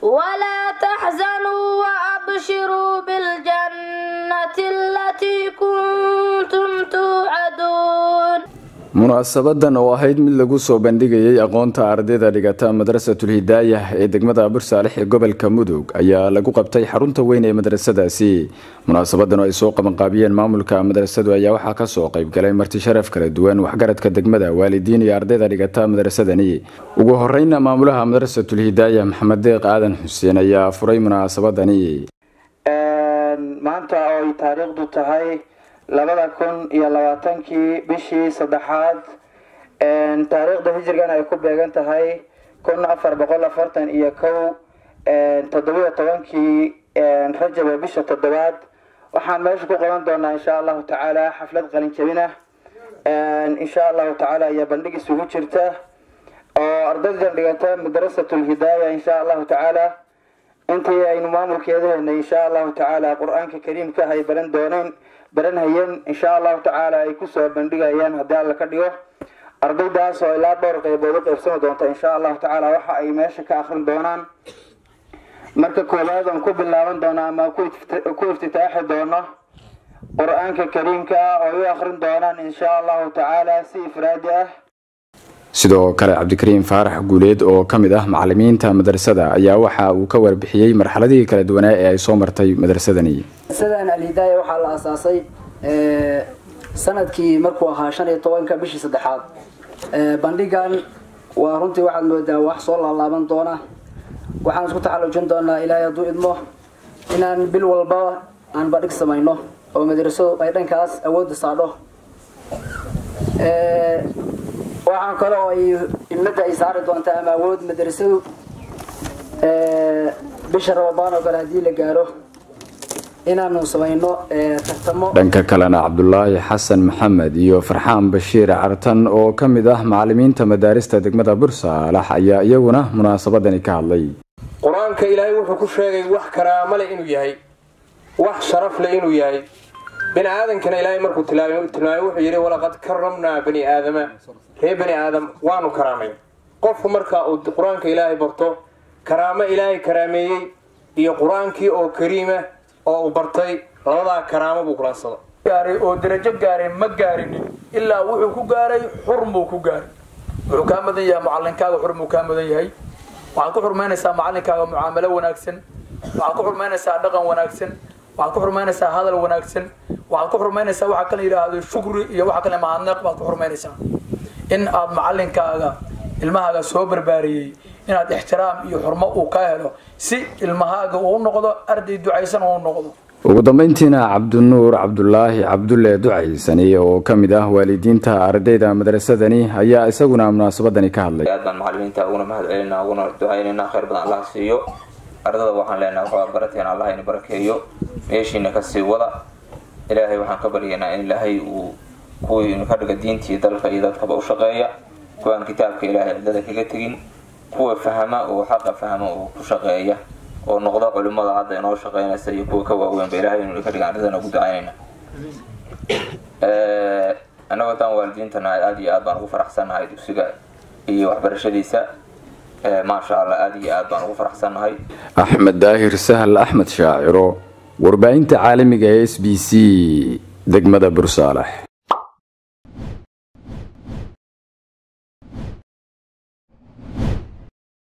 ولا تحزنوا وأبشروا بالجنة التي كنتم توعدون munaasabadan oo ahayd mid lagu soo bandhigayay aqoonta ardayda dhigata madrasatul hidaayah ee degmada bursaalix ee gobolka mudug ayaa lagu qabtay xarunta weyn ee madrasadaasi munaasabadan oo ay soo qabanqaabiyeen maamulka madrasadu ayaa waxaa kasoo qeybgalay marti sharaf kala duwan waxgaradka degmada waalidiin iyo ardayda dhigata madrasadani ugu horeyna maamulaha madrasatul hidaayah maxamed deeq aadan xuseen ayaa furay munaasabadani maanta oo ay taariikhdu tahay labada kun iyo labaatankii bishii saddexaad taariikhda hijrigan ay ku beegan tahay kun afar boqol afartan iyo kow toddobiyo tobankii rajab ee bisha toddobaad waxaan meesha ku qaban doonaa insha allahu tacaala xaflad qalin jabin ah insha allahu tacaala ayaa bandhig isugu jirta oo ardaydan dhigata madrasatul hidaaya insha allahu tacaala intii aynu maamulkeeda heynay insha allahu tacaala qur-aanka kariimka ay baran dooneen baranhayeen insha allahu tacaala ay kusoo bandhigayaan haddii alla ka dhigo ardaydaas oo ilaa dhowr qeybood u qeybsami doonta insha allahu tacaala waxa ay meesha ka akrin doonaan marka koowaad aan ku bilaaban doono ama ku iftitaaxi doono qur-aanka kariimka ah oo ay u akrin doonaan insha allahu tacaala si ifraadi ah sidoo kale cabdikariim faarax guuleed oo ka mid ah macalimiinta madrasada ayaa waxa uu ka warbixiyey marxaladihii kala duwanaa ee ay soo martay madrasadani madrasadan alhidaaya waxaa la aasaasay sanadkii markuu ahaa shan iyo tobanka bishii saddexaad bandhigan waa runtii waxaad moodaa wax soo laalaaban doona waxaan isku taxallujin doonaa ilaahay hadduu idmo inaan bil walba aan bandhig samayno oo madrasadu ay dhankaas awoodda saadho waxaan kale oo ay imada ay saari doontaa ama awood madrasadu bisha rabadaan oo kale haddii la gaaro inaanu samayno tartamo dhanka kalena cabdulaahi xasan maxamed iyo farxaan bashiir cartan oo ka mid ah macalimiinta madaarista degmada bursaalax ayaa iyaguna munaasabadani ka hadlay qur-aanka ilaahay wuxuu ku sheegay wax karaamale inuu yahay wax sharaf le inuu yahay bani aadankana ilaahay markuu tilmaamay wuxuu yidhi walaqad karamnaa bani aadama ree bani aadam waanu karaamay qofku marka uu qur-aanka ilaahay barto karaamo ilaahay karaameeyey iyo qur-aankii oo kariima oo uu bartay labadaa karaamo buu kulansada gaaray oo darajo gaaray ma gaarinin ilaa wuxuu ku gaaray xurmuu ku gaaray wuxuu kaa mudan yahay macalinkaaga xurmuu kaa mudan yahay waxaad ku xurmaynaysaa macalinkaaga mucaamalo wanaagsan waxaad ku xurmaynaysaa dhaqan wanaagsan waxaad ku xurmaynaysaa hadal wanaagsan waxaad ku xurmaynaysaa waxa kala yidhaahdo shukri iyo waxa kale mahadnaq baad ku xurmaynaysaa in aad macalinkaaga ilmahaaga soo barbaariyey inaad ixtiraam iyo xurmo uu ka helo si ilmahaaga uu noqdo arday ducaysan uu noqdo ugu dambeyntiina cabdinuur cabdulaahi cabdulle ducaysani oo ka mid ah waalidiinta ardayda madrasadani ayaa isaguna munaasabadani ka hadlay aad baan macalimiinta uguna mahad celinaa uguna ducaynayna khayr badan allah siiyo ardada waxaan leenahay waxaa barateen allah ina barakeeyo meeshiina kasii wada ilaahay waxaan ka baryaynaa in ilaahay uu kuwii ka dhiga diintii dalka iyo dadkaba u shaqeeya kuwaan kitaabka ilaahay ardada kaga tegin kuwa fahama oo xaqa fahma oo ku shaqeeya oo noqda culimada hadda inoo shaqeynaysa iyo kuwa ka waaweynba ilahay inuu ka dhiga ardadana ugu ducaynayna annagoo daan waalidiintana aada iyo aad baan ugu faraxsannahay dugsiga iyo waxbarashadiisa maasha allah aada iyo aad baan ugu faraxsannahay axmed daahir sahal axmed shaaciro warbaahinta caalamiga ee s b c degmada bursaalax